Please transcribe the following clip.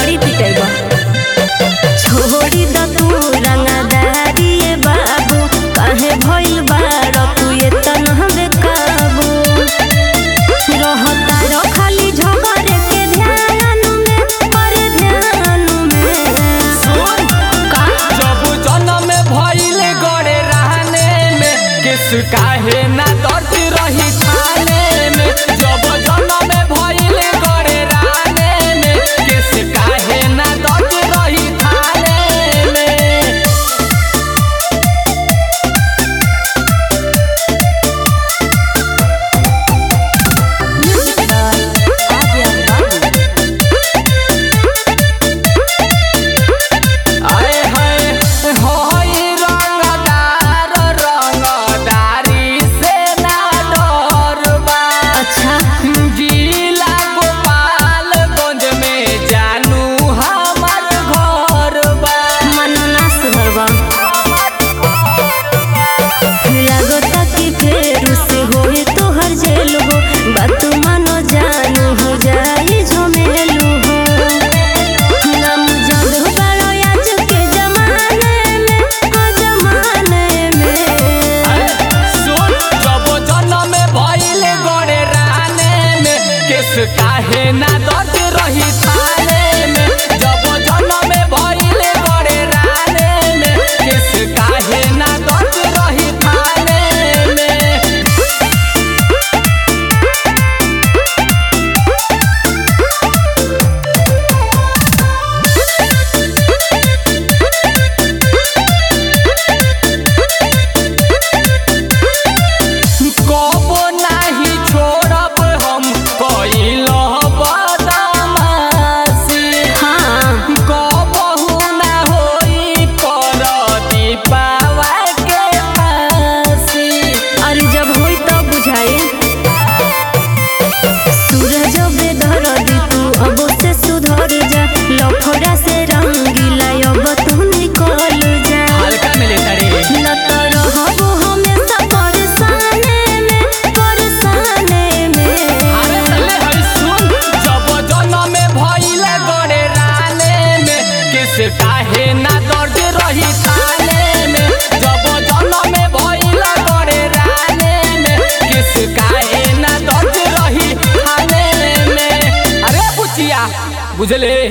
बड़ी पिटेबा छोड़ी द तू रंगदारी ए बाबू काहे भइल बाड़ तू ये तनह बेकाबू रहता रो खाली झगड़े के ध्यान में पर ध्यान में का जब जन्म भइले गड़े रहने में किस काहे ना दर्द रही थाने में जब जन्म भइले गड़े रहने में किस काहे ना दर्द रही थाने में आए हाय होई रंगदार रंगदारी से ना डरबा अच्छा जिला गोपालगंज में जानू हमर घर बा मनना सुधरबा लागता कि फेर से होए तोहर जेल हो बात मानो जानू हो जाई झमेलू हो नाम जब बड़ो आज के जमाने में ओ जमाने में सुन जब जन्म भइले गड़े राने में केस काहे ना दर्द रही थाने में जब जन्म भइले गड़े राने में केस काहे ना दर्द रही थाने में कबो नाही छोड़ब हम कइल बदमाशी हाँ कबहू ना होई पर दीपावा के फांसी अरे जब होई तब बुझाई सूरज बेधर दी तू अब से सुधर जा लफड़ा से रंगीला अब तू निकल जा हल्का में लेता रे न तो रहबो हमेशा परेशाने में परेशाने में अरे तले हई सुन जब जन्म भइले गड़े राने में किस काहे ना दर्द रही थाने में जब जन्म भइले गड़े राने में किस काहे ना दर्द रही थाने में अरे बुचिया बुझले